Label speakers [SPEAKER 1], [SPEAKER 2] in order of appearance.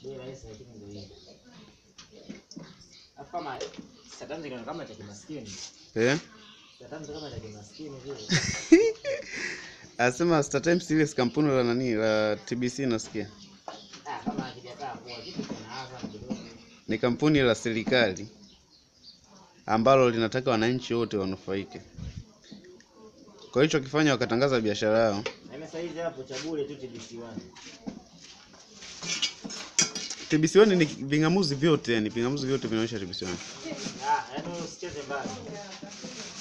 [SPEAKER 1] bei rahisi lakini ndio hivyo. Alafu kama Satan zikaona kama cha kimaskini.
[SPEAKER 2] Eh?
[SPEAKER 1] Satan kama cha kimaskini vile.
[SPEAKER 2] Anasema Star Times ile si kampuni la nani la TBC nasikia.
[SPEAKER 1] Ah, kama hakijakaa poa kitu kuna Azam kidogo.
[SPEAKER 2] Ni kampuni la serikali ambalo linataka wananchi wote wanufaike. Kwa hicho kifanya wakatangaza biashara yao.
[SPEAKER 1] Na mimi sasa hizi hapo cha bure tu TBC1.
[SPEAKER 2] TBC1 ni vingamuzi vyote, yani vingamuzi vyote vinaonyesha TBC1.
[SPEAKER 1] Ah, yaani usicheze mbali.